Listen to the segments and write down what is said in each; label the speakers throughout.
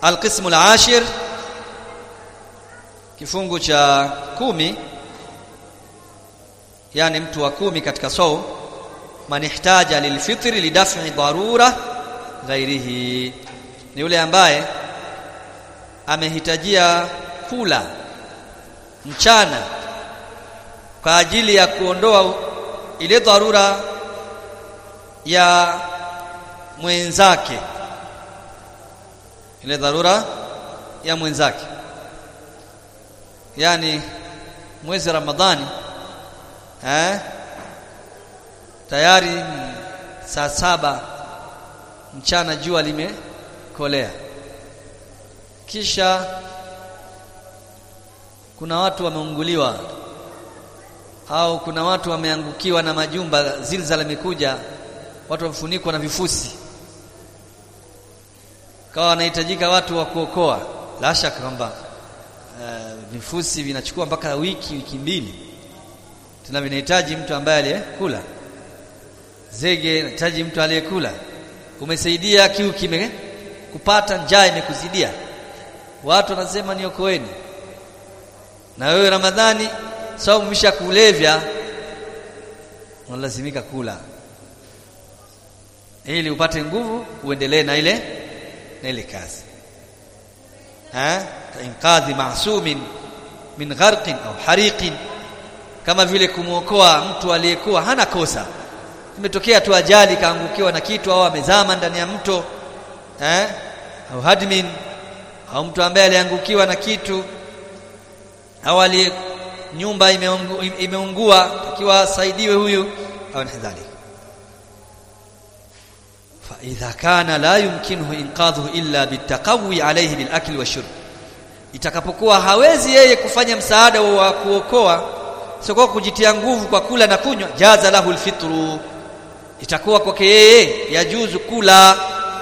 Speaker 1: alqismu alashir kifungu cha kumi yani mtu wa kumi katika saum man ihtaja lilfitri lidaf'i darura ghairihi ni yule ambaye amehitajia kula mchana kwa ajili ya kuondoa ile dharura ya mwenzake ile dharura ya mwenzake yani mwezi Ramadhani eh tayari saa saba mchana jua limekolea kisha kuna watu wameunguliwa au kuna watu wameangukiwa na majumba zilzala imekuja watu wamefunikwa na vifusi kawa wanahitajika watu wa kuokoa la shaka kwamba uh, vifusi vinachukua mpaka wiki wiki mbili tena vinahitaji mtu ambaye aliyekula zege inahitaji mtu aliyekula umesaidia kiu kime kupata njaa imekuzidia watu wanasema niokoeni na wewe Ramadhani saumu misha kulevya unalazimika kula ili upate nguvu uendelee na ile na ile kazi ha inqadhi ma'sumin min gharqin au hariqin kama vile kumuokoa mtu aliyekuwa hana kosa imetokea tu ajali kaangukiwa na kitu au amezama ndani ya mto eh au hadmin au mtu ambaye aliangukiwa na kitu au ali nyumba imeungu, imeungua akiwa asaidiwe huyu au nadhalik fa idha kana la yumkinuhu inqadhuhu illa bitaqawi alayhi bilakli washurb itakapokuwa hawezi yeye kufanya msaada wa kuokoa sio kwa kujitia nguvu kwa kula na kunywa jaza lahu alfitru itakuwa kwake yeye yajuzu kula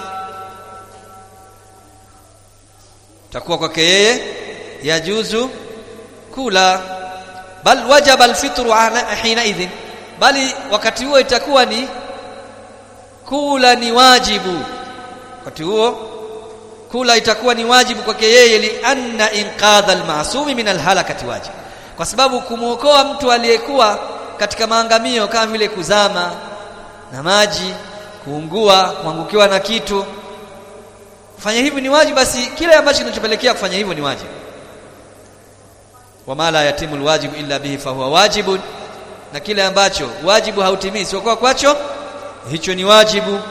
Speaker 1: itakuwa kwake yeye yajuzu kula bal wajaba alfitru hina idhin bali wakati huo itakuwa ni kula ni wajibu wakati huo kula itakuwa ni wajibu kwake yeye li anna inqadha almasumi min alhalakati wajib kwa sababu kumuokoa mtu aliyekuwa katika maangamio kama vile kuzama na maji kuungua kuangukiwa na kitu kufanya hivi ni wajibu basi kile ambacho kinachopelekea kufanya hivyo ni wajibu wama la yatimu alwajibu illa bihi fahuwa wajibun na kile ambacho wajibu hautimii sio kwa kwacho hicho ni wajibu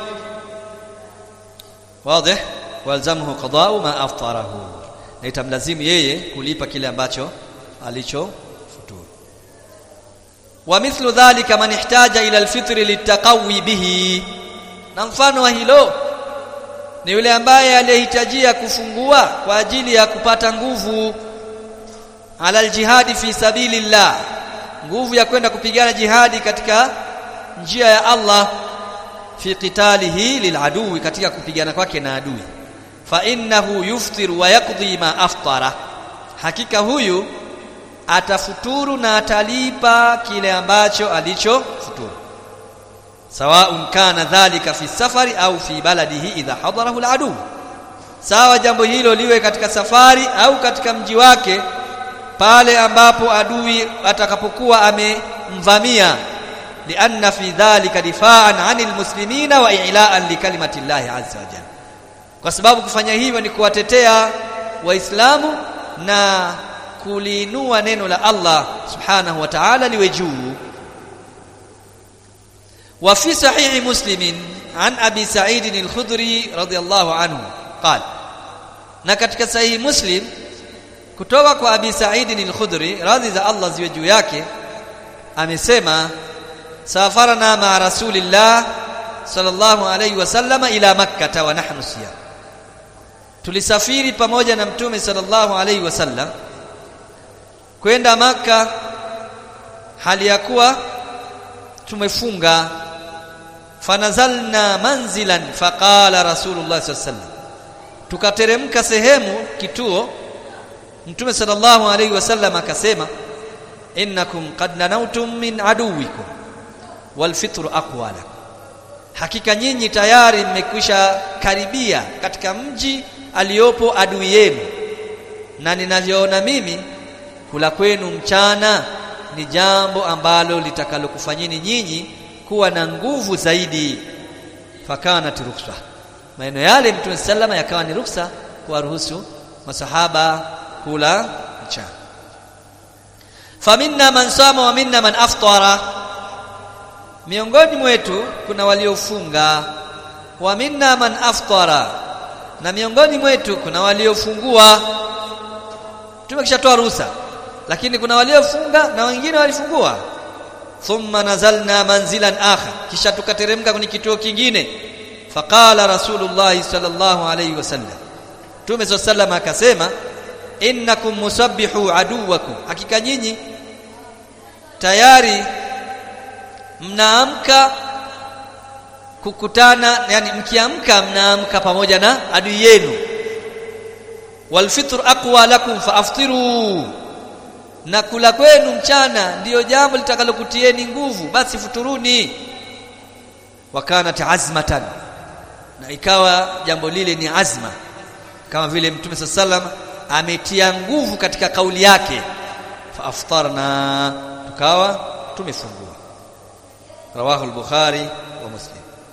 Speaker 1: wazi walzamhu qada'u ma aftarahu na itamlazimu yeye kulipa kile ambacho alicho futuru wa mithlu dhalika man ihtaja ila alfitri litaqawi bihi na mfano wa hilo ni yule ambaye aliyehitajia kufungua kwa ajili ya kupata nguvu ala aljihadi fi sabilillah nguvu ya kwenda kupigana jihadi katika njia ya Allah fi qitalihi liladui katika kupigana kwake na adui fa innahu yuftiru wa yaqdi ma aftara hakika huyu atafuturu na atalipa kile ambacho alichofuturu sawaun kana dhalika fi safari au fi baladihi idha hadarahu aladu sawa jambo hilo liwe katika safari au katika mji wake pale ambapo adui atakapokuwa amemvamia lianna fi dhalika difaan anil muslimina wa i'laan likalimati llahi azza wa jalla kwa sababu kufanya hivyo ni kuwatetea waislamu na kuliinua neno la Allah subhanahu wa ta'ala liwe juu wa fi sahih muslim an abi sa'id al-khudri radiyallahu anhu qala na katika sahihi muslim kutoka kwa abi sa'id al-khudri radhi za Allah ziwe juu yake amesema safarna ma rasulillah sallallahu alayhi wasallama ila makkah wa nahnu siyam tulisafiri pamoja na mtume sallallahu alayhi wasallam kwenda maka hali ya kuwa tumefunga fanazalna manzilan faqala rasulullah sallallahu alayhi wasallam tukateremka sehemu kituo mtume sallallahu alayhi wasallam akasema innakum qad nanautum min aduwikum wal fitru aqwa lakum hakika nyinyi tayari mmekwisha karibia katika mji aliyopo adui yenu na ninavyoona mimi kula kwenu mchana ni jambo ambalo litakalokufanyeni nyinyi kuwa na nguvu zaidi fakanat ruksa maneno yale mtume sallama yakawa ni ruksa kuwaruhusu masahaba kula mchana faminna man sama wa minna man aftara miongoni mwetu kuna waliofunga wa minna man aftara na miongoni mwetu kuna waliofungua tumekishatoa ruhusa lakini kuna waliofunga na wengine walifungua thumma nazalna manzilan akhar kisha tukateremka kwenye kituo kingine faqala rasulullah sallallahu alayhi wasallam tume sallallahu akasema innakum musabbihu aduwakum hakika nyinyi tayari mnaamka kukutana yani mkiamka mnaamka pamoja na adui yenu walfitr aqwa lakum faaftiru na kula kwenu mchana ndiyo jambo litakalokutieni nguvu basi futuruni wakanat azmatan na ikawa jambo lile ni azma kama vile mtume sallam ametia nguvu katika kauli yake faaftarna tukawa tumefungua rawahu al-bukhari wa muslim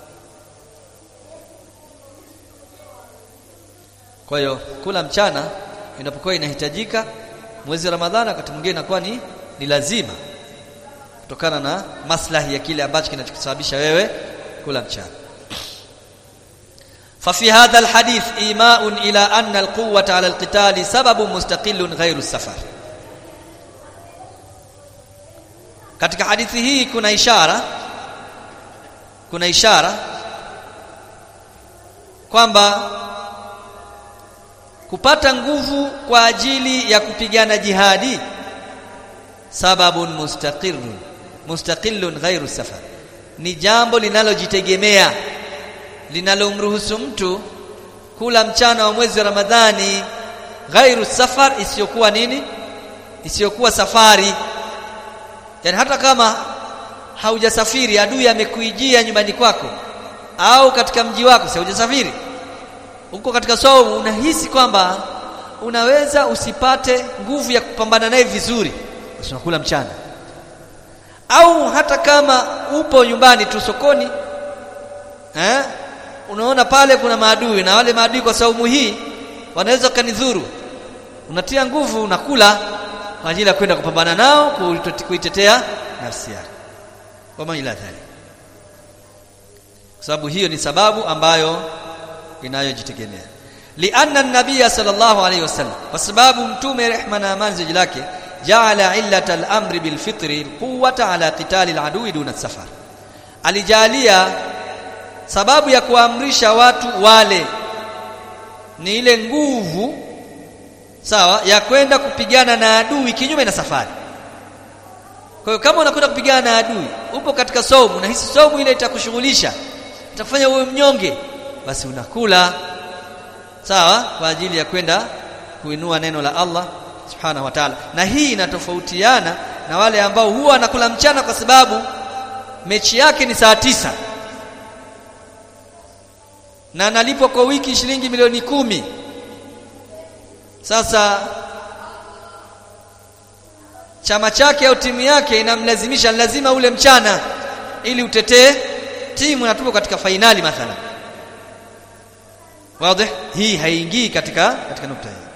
Speaker 1: kwa hiyo kula mchana inapokuwa inahitajika mwezi wa ramadhani wakati mwingine inakuwa ni, ni lazima kutokana na maslahi ya kile ambacho kinachosababisha wewe kula mchana ففي هذا الحديث إيماء إلى أن القوة على القتال سبب مستقل غير السفر katika hadithi hii kuna ishara kuna ishara kwamba kupata nguvu kwa ajili ya kupigana jihadi sababun mustaqirrun mustaqillun ghairu safar ni jambo linalojitegemea linalomruhusu mtu kula mchana wa mwezi wa Ramadhani ghairu safar isiyokuwa nini isiyokuwa safari yani hata kama haujasafiri adui amekuijia nyumbani kwako au katika mji wako si hujasafiri uko katika somo unahisi kwamba unaweza usipate nguvu ya kupambana naye vizuri basi unakula mchana au hata kama upo nyumbani tu sokoni eh unaona pale kuna maadui na wale maadui kwa saumu hii wanaweza kanidhuru unatia nguvu unakula kwa ajili ya kwenda kupambana nao kuitetea nafsi yako kama ila dhali kwa sababu hiyo ni sababu ambayo inayojitegemea lianna an-nabiy sallallahu alayhi wasallam kwa sababu mtume rehma na amani ziji lake jaala illata al-amri bil fitri quwwata ala qitali al-adui duna safar alijalia sababu ya kuamrisha watu wale ni ile nguvu sawa ya kwenda kupigana na adui kinyume na safari kwa hiyo kama unakwenda kupigana na adui upo katika somu na hisi somu ile itakushughulisha itakufanya uwe mnyonge basi unakula sawa kwa ajili ya kwenda kuinua neno la Allah subhanahu wa ta'ala na hii inatofautiana na wale ambao huwa wanakula mchana kwa sababu mechi yake ni saa tisa na analipwa kwa wiki shilingi milioni kumi sasa chama chake au timu yake inamlazimisha lazima ule mchana ili utetee timu na tupo katika fainali mathalan wazi hii haingii katika katika nukta hii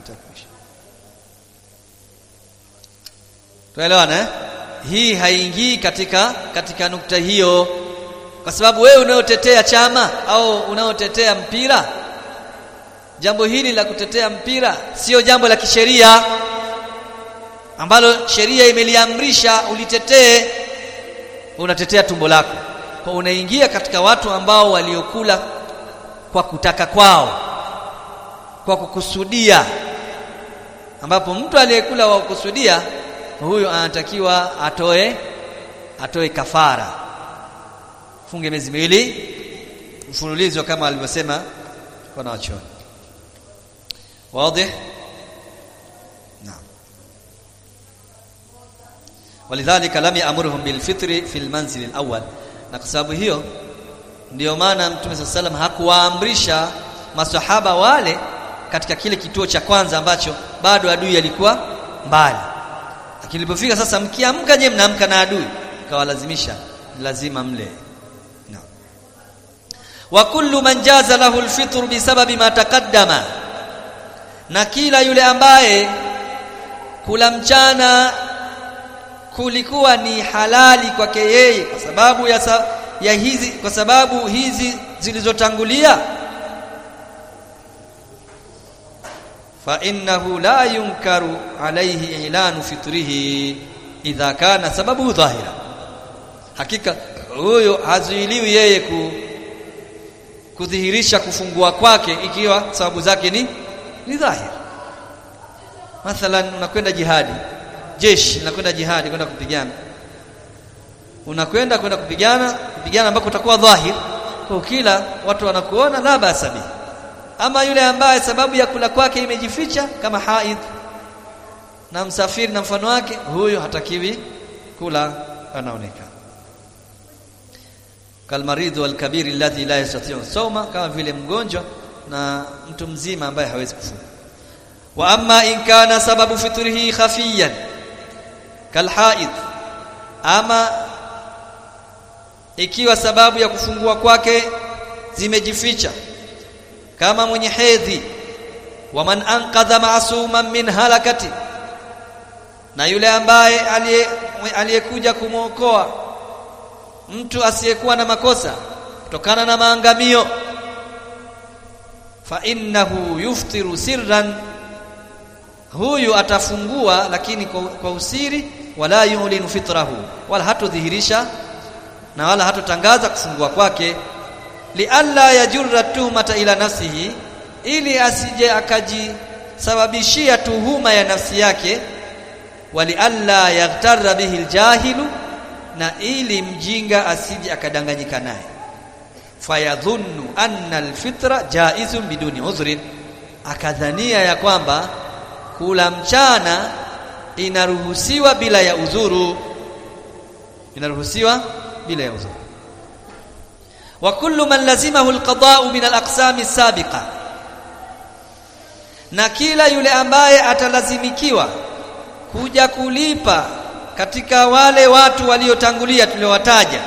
Speaker 1: tuelewana eh? hii haingii katika katika nukta hiyo kwa sababu wewe unaotetea chama au unaotetea mpira jambo hili la kutetea mpira sio jambo la kisheria ambalo sheria imeliamrisha ulitetee unatetea tumbo lako kwa unaingia katika watu ambao waliokula kwa kutaka kwao kwa kukusudia ambapo mtu aliyekula kwa kukusudia huyo anatakiwa atoe atoe kafara funge miezi miwili mfululizo kama alivyosema kwa wachoni wazi naam walidhalika lam ya'murhum bilfitri fil manzil alawwal na kwa sababu hiyo ndiyo maana mtume sallallahu hakuwaamrisha masahaba wale katika kile kituo cha kwanza ambacho bado adui alikuwa mbali lakini ilipofika sasa mkiamka je mnaamka na adui kawalazimisha lazima mle no. wa kullu man jaza lahu alfitr bisababi ma taqaddama na kila yule ambaye kula mchana kulikuwa ni halali kwake yeye kwa sababu ya, sa, ya hizi kwa sababu hizi zilizotangulia fa innahu la yunkaru alayhi ilanu fitrihi idha kana sababu dhahira hakika huyo hazuiliwi yeye ku, kudhihirisha kufungua kwake ikiwa sababu zake ni ni dhahiri mathalan unakwenda jihadi jeshi unakwenda jihadi kwenda kupigana unakwenda kwenda kupigana kupigana ambako utakuwa dhahir kwa kila watu wanakuona la basabi ama yule ambaye sababu ya kula kwake imejificha kama haid na msafiri na mfano wake huyo hatakiwi kula anaonekana kalmaridhu walkabir alladhi la yastati'u sawma kama vile mgonjwa na mtu mzima ambaye hawezi kufunga wa amma in kana sababu fitrihi khafiyan kalhaid ama ikiwa sababu ya kufungua kwake zimejificha kama mwenye hedhi wa man anqadha ma'suman min halakati na yule ambaye aliyekuja kumwokoa mtu asiyekuwa na makosa kutokana na maangamio fa innahu yuftiru sirran huyu atafungua lakini kwa, kwa usiri wala yulinu fitrahu wala hatodhihirisha na wala hatotangaza kufungua kwake lialla yajurra tuhmata ila nafsihi ili asije akajisababishia tuhuma ya nafsi yake walialla yaghtarra bihi aljahilu na ili mjinga asije akadanganyika naye fayadhunnu anna alfitra jaizun biduni udhrin akadhania ya kwamba kula mchana inaruhusiwa bila ya udhuru inaruhusiwa bila ya udhuru wa kullu man lazimahu alqada'u min alaqsam sabiqa na kila yule ambaye atalazimikiwa kuja kulipa katika wale watu waliotangulia tuliowataja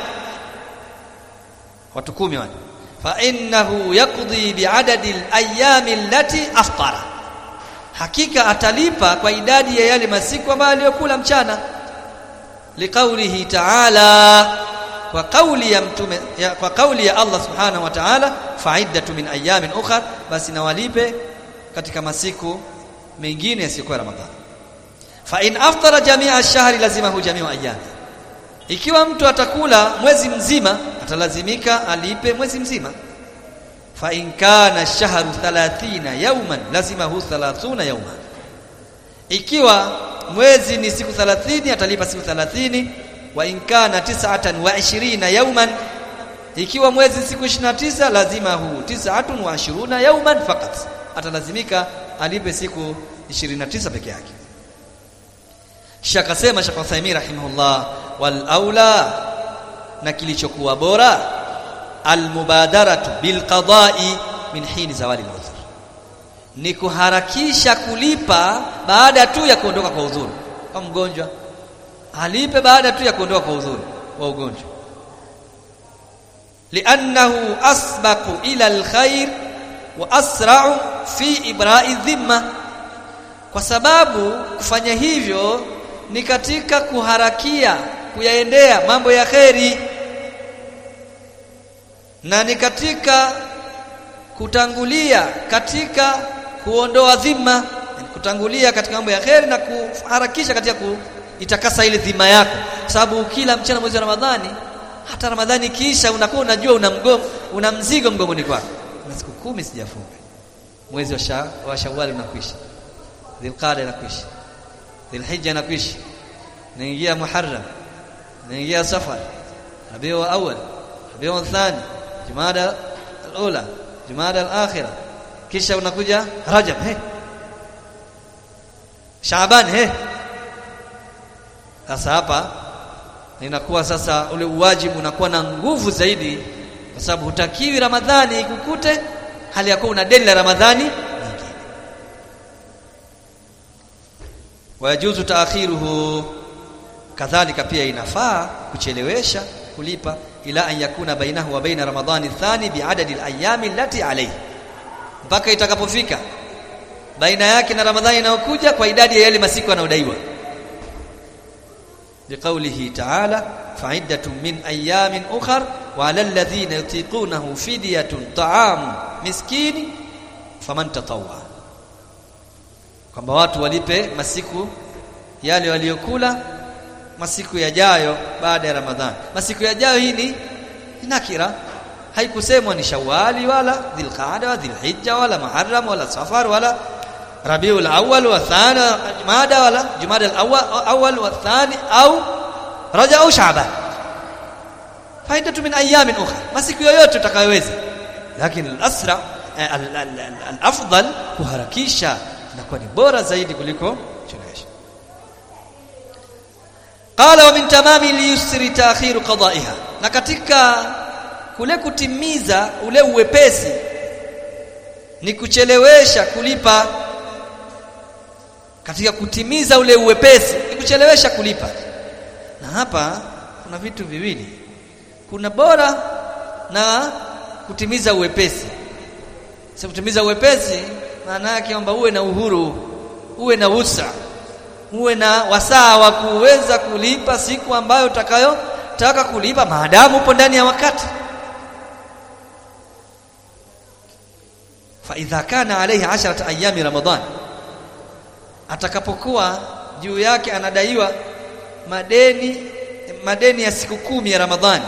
Speaker 1: watu kumi wale fa innahu yaqdi bi'adadi al-ayami allati aftara hakika atalipa kwa idadi ya yale masiku ambayo aliyokula mchana liqaulihi ta'ala kwa kauli ya mtume ya, kwa kauli ya Allah subhanahu wa ta'ala fa'iddatu min ayamin ukhra basi nawalipe katika masiku mengine yasiyokuwa ramadhani fa in aftara jami'a ash-shahri lazimahu jami'u ayami ikiwa mtu atakula mwezi mzima atalazimika alipe mwezi mzima fa in kana ash-shahru 30 yawman lazimahu 30 yawman ikiwa mwezi ni siku 30 atalipa siku 30 wa in kana tis'atan wa 20 yawman ikiwa mwezi siku 29 lazima hu tis'atun wa 20 yawman fakat atalazimika alipe siku 29 peke yake kisha akasema Sheikh Uthaymeen rahimahullah wal aula na kilichokuwa bora almubadaratu bilqada'i min hini zawali al ni kuharakisha kulipa baada tu ya kuondoka kwa udhuru kama mgonjwa alipe baada tu ya kuondoka kwa udhuru wa ugonjwa li'annahu asbaqu ila alkhair wa asra'u fi ibra'i dhimma kwa sababu kufanya hivyo ni katika kuharakia kuyaendea mambo ya kheri na ni katika kutangulia katika kuondoa dhima kutangulia katika mambo ya kheri na kuharakisha katika kuitakasa ile dhima yako sababu kila mchana mwezi wa Ramadhani hata Ramadhani kisha unakuwa unajua una mgomo una mzigo mgomoni kwako na siku kumi sijafunga mwezi wa, sha, wa Shawwal unakwisha Dhulqa'da inakwisha Dhulhijja inakwisha naingia Muharram naingia Safar Rabiul Awwal Rabiul Thani Jumada al-Ula Jumada al-Akhira kisha unakuja Rajab he Shaaban he sasa hapa inakuwa sasa ule uwajibu unakuwa na nguvu zaidi kwa sababu hutakiwi Ramadhani ikukute hali ya kuwa una deni la Ramadhani nyingine wayajuzu taakhiruhu kadhalika pia inafaa kuchelewesha kulipa ila an yakuna bainahu wa baina ramadhani thani biadadi alayami allati alayhi mpaka itakapofika baina yake na ramadhani inayokuja kwa idadi ya yale masiku yanayodaiwa liqaulihi ta'ala fa'iddatun min ayamin ukhar wa 'ala alladhina yutiqunahu fidyatun ta'am miskini faman tatawwa kwamba watu walipe masiku yale waliokula masiku yajayo baada ya Ramadhani. Masiku yajayo hii ni nakira, haikusemwa ni Shawwali wala Dhulqaada wala Dhulhijja wala Muharram wala Safar wala Rabiul Awwal wa Thani Jumada wala Jumada al-Awwal wa Thani au Rajab au Shaaban. Faidatu min ayamin ukhra, masiku yoyote utakayoweza. Lakini al-asra al-afdal kuharakisha inakuwa ni bora zaidi kuliko chelewesha. Qala wa min tamami liyusri ta'khiru qada'iha. Na katika kule kutimiza ule uwepesi ni kuchelewesha kulipa katika kutimiza ule uwepesi ni kuchelewesha kulipa. Na hapa kuna vitu viwili. Kuna bora na kutimiza uwepesi. Sasa kutimiza uwepesi maana yake kwamba uwe na uhuru, uwe na usa uwe na wasaa wa kuweza kulipa siku ambayo utakayotaka kulipa maadamu upo ndani ya wakati fa idha kana alayhi 10 ayami ramadan atakapokuwa juu yake anadaiwa madeni madeni ya siku kumi ya ramadhani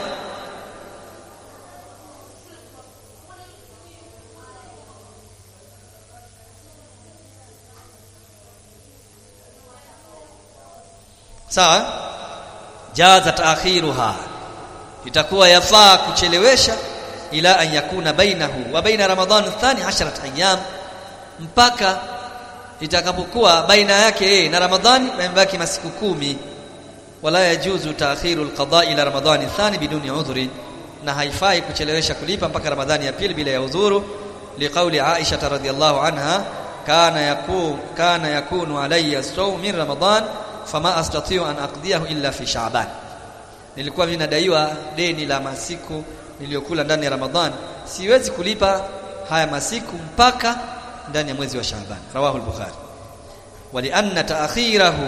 Speaker 1: sawa jaza taakhiruha itakuwa yafaa kuchelewesha ila an yakuna bainahu wa baina ramadhan thani 10 ayyam mpaka itakapokuwa baina yake yeye na ramadhani yamebaki masiku kumi wala yajuzu taakhiru alqada ila ramadhani thani biduni udhri na haifai kuchelewesha kulipa mpaka ramadhani ya pili bila ya udhuru liqauli aisha radhiyallahu anha kana yakun kana yakunu alayya sawm min ramadhan fama astati'u an aqdiyahu illa fi sha'ban nilikuwa mimi nadaiwa deni la masiku niliyokula ndani ya ramadhan siwezi kulipa haya masiku mpaka ndani ya mwezi wa sha'ban rawahu al-bukhari walianna ta'khirahu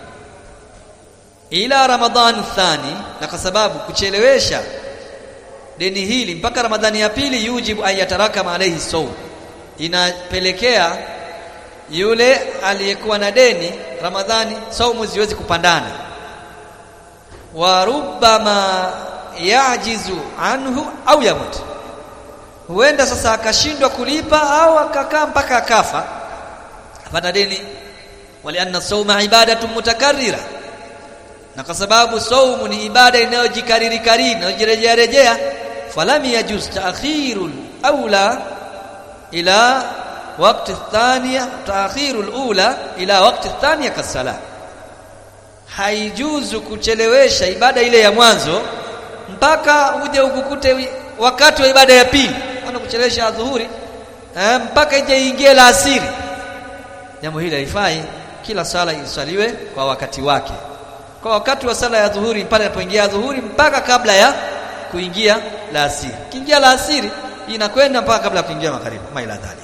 Speaker 1: ila ramadhan thani na kwa sababu kuchelewesha deni hili mpaka ramadhani ya pili yujibu an yatarakama alayhi sawm inapelekea yule aliyekuwa na deni ramadhani saumu ziwezi kupandana wa rubbama yajizu anhu au yamut huenda sasa akashindwa kulipa au akakaa mpaka akafa apata deni walianna sauma ibadatu mutakarrira na kwa sababu saumu ni ibada inayojikariri kariri inayojirejea rejea falam yajuz ta'khirul aula ila وقت الثانية تأخير الأولى إلى وقت الثانية كالصلاة haijuzu kuchelewesha ibada ile ya mwanzo mpaka uje ukukute wakati wa ibada ya pili ana kuchelewesha adhuhuri eh, mpaka ije ingie la asiri jambo hili haifai kila sala isaliwe kwa wakati wake kwa wakati wa sala ya dhuhuri pale inapoingia dhuhuri mpaka kabla ya kuingia la asiri kiingia la asiri inakwenda mpaka kabla ya kuingia magharibi maila dhalik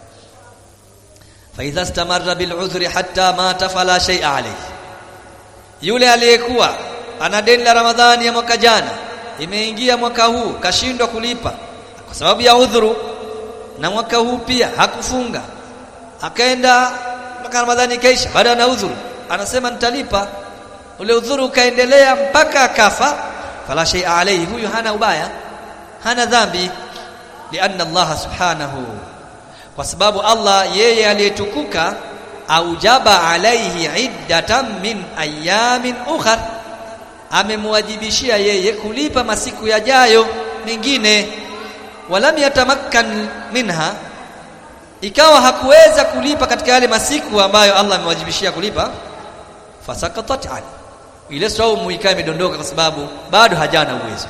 Speaker 1: فاذا استمر بالعذر حتى مات فلا شيء عليه yule aliyekuwa ana deni la ramadhani ya mwaka jana imeingia mwaka huu kashindwa kulipa kwa sababu ya udhuru na mwaka huu pia hakufunga akaenda mpaka ramadhani kaisha baada na udhuru anasema nitalipa ule udhuru ukaendelea mpaka akafa fala shay alayhi huyu hana ubaya hana dhambi lianna Allah subhanahu kwa sababu Allah yeye aliyetukuka aujaba alaihi iddatan min ayamin ukhar amemwajibishia yeye kulipa masiku yajayo mengine walam yatamakkan minha ikawa hakuweza kulipa katika yale masiku ambayo Allah amewajibishia kulipa fasakatat an ile saumu ikawa imedondoka kwa sababu bado hajana uwezo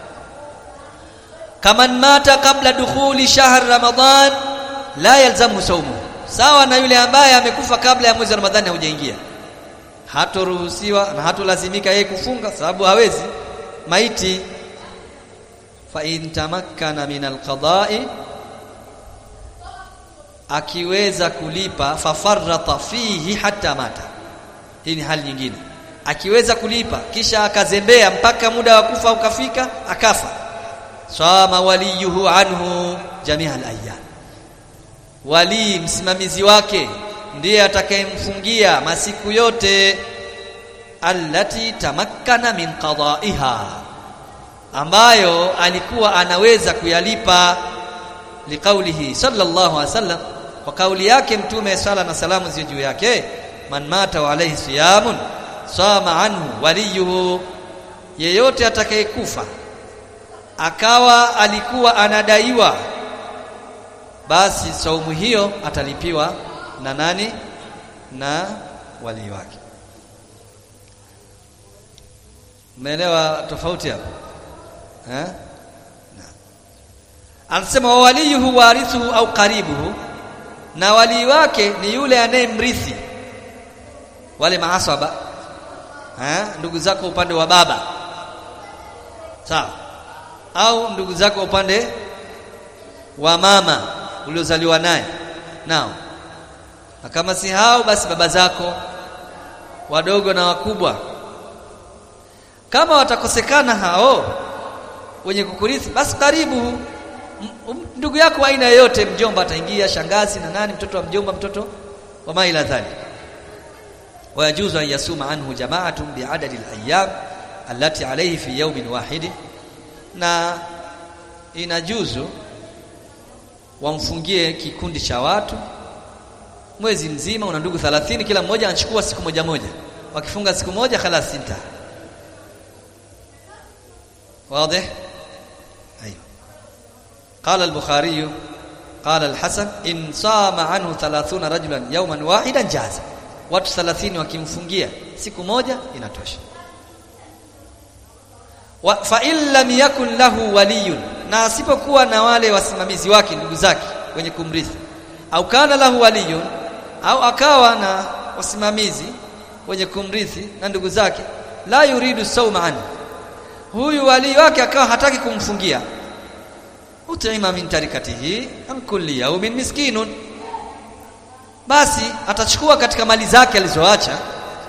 Speaker 1: kaman mata kabla dukhuli shahr ramadan la yalzamu saumu sawa na yule ambaye amekufa kabla ya mwezi wa ramadhani haujaingia hatoruhusiwa na hatolazimika yeye kufunga sababu hawezi maiti fa in tamakkana min alqada'i akiweza kulipa fafarrata fihi hatta mata hii ni hali nyingine akiweza kulipa kisha akazembea mpaka muda wa kufa ukafika akafa sama waliyuhu anhu jamia al-ayyam wali msimamizi wake ndiye atakayemfungia masiku yote allati tamakkana min qada'iha ambayo alikuwa anaweza kuyalipa liqaulihi sallallahu alaihi wasallam kwa kauli yake mtume sala na salamu ziwe juu yake man mata wa alayhi siyamun sama anhu waliyuhu yeyote atakayekufa akawa alikuwa anadaiwa basi saumu hiyo atalipiwa na nani na wali wake umeelewa tofauti hapo eh anasema wa waliyuhu warithuhu au karibuhu na wali wake ni yule anayemrithi wale maasaba eh ndugu zako upande wa baba sawa au ndugu zako upande wa mama uliozaliwa naye nao na kama si hao basi baba zako wadogo na wakubwa kama watakosekana hao wenye kukurithi basi karibu ndugu yako aina yoyote mjomba ataingia shangazi na nani mtoto wa mjomba mtoto wa maila dhali wayajuzu an yasuma anhu jama'atun bi'adadi al-ayyam allati alayhi fi yawmin wahid na inajuzu wamfungie kikundi cha watu mwezi mzima una ndugu 30 kila mmoja anachukua siku moja moja wakifunga siku moja khalas sinta واضح ايوه قال البخاري قال الحسن ان صام عنه 30 رجلا يوما واحدا جاز watu 30 wakimfungia siku moja inatosha wa fa in lam yakun lahu waliyun na asipokuwa na wale wasimamizi wake ndugu zake wenye kumrithi au kana lahu waliyun au akawa na wasimamizi wenye kumrithi na ndugu zake la yuridu sawma anhu huyu wali wake akawa hataki kumfungia utaima min tarikatihi an kulli yawmin miskinun basi atachukua katika mali zake alizoacha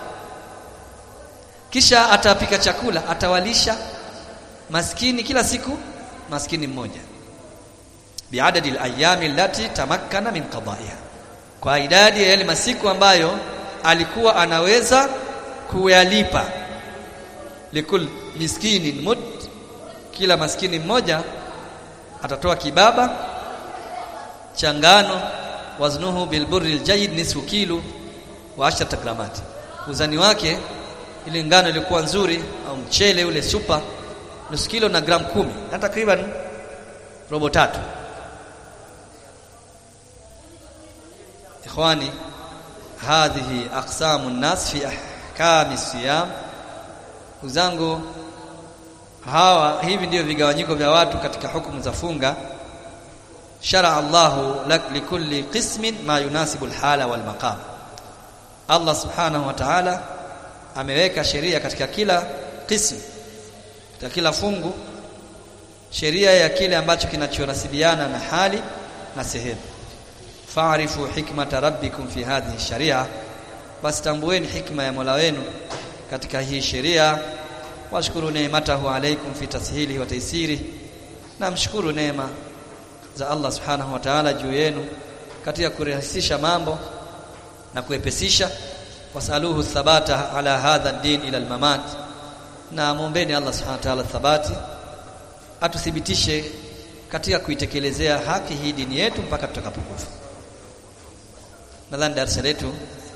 Speaker 1: kisha atapika chakula atawalisha maskini kila siku maskini mmoja biadadi alayami allati tamakkana min qada'iha kwa idadi ya yale masiku ambayo alikuwa anaweza kuyalipa likul miskinin mud kila maskini mmoja atatoa kibaba cha ngano waznuhu bilburri aljayid nisfu kilo wa 10 gramati uzani wake ile ngano ilikuwa nzuri au mchele ule super nusu kilo na gram kumi na takriban robo tatu ikhwani hadhihi aqsamu an-nas fi ahkami siyam uzangu hawa hivi ndio vigawanyiko vya watu katika hukumu za funga shara Allahu lak likulli qismin ma yunasibu alhala wal maqam Allah subhanahu wa ta'ala ameweka sheria katika kila qism katika kila fungu sheria ya kile ambacho kinachonasibiana na hali na sehemu fa'rifu hikmata rabbikum fi hadhihi sharia basi tambueni hikma ya Mola wenu katika hii sheria washukuru neematahu alaikum fi tashili wa taisiri na mshukuru neema za Allah subhanahu wa ta'ala juu yenu katika kurahisisha mambo na kuepesisha wasaluhu thabata ala hadha din ila almamat na muombeni Allah subhanahu wa ta'ala thabati atuthibitishe katika kuitekelezea haki hii dini yetu mpaka tutakapokufa nadhani darasa letu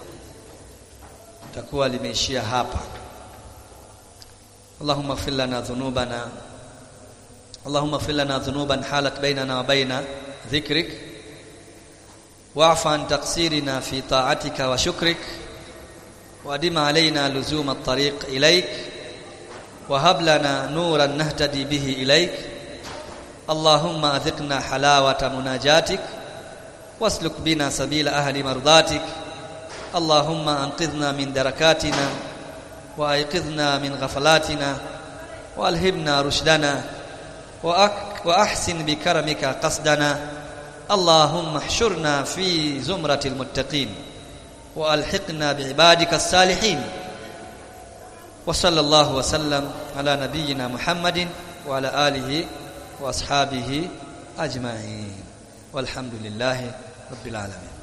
Speaker 1: takuwa limeishia hapa اللهم اغفر لنا ذنوبنا اللهم اغفر لنا ذنوبا حالت بيننا وبين ذكرك واعف عن تقصيرنا في طاعتك وشكرك وادم علينا لزوم الطريق اليك وهب لنا نورا نهتدي به اليك اللهم اذقنا حلاوه مناجاتك واسلك بنا سبيل اهل مرضاتك اللهم انقذنا من دركاتنا وايقظنا من غفلاتنا والهمنا رشدنا واحسن بكرمك قصدنا اللهم احشرنا في زمرة المتقين والحقنا بعبادك الصالحين وصلى الله وسلم على نبينا محمد وعلى آله وأصحابه أجمعين والحمد لله رب العالمين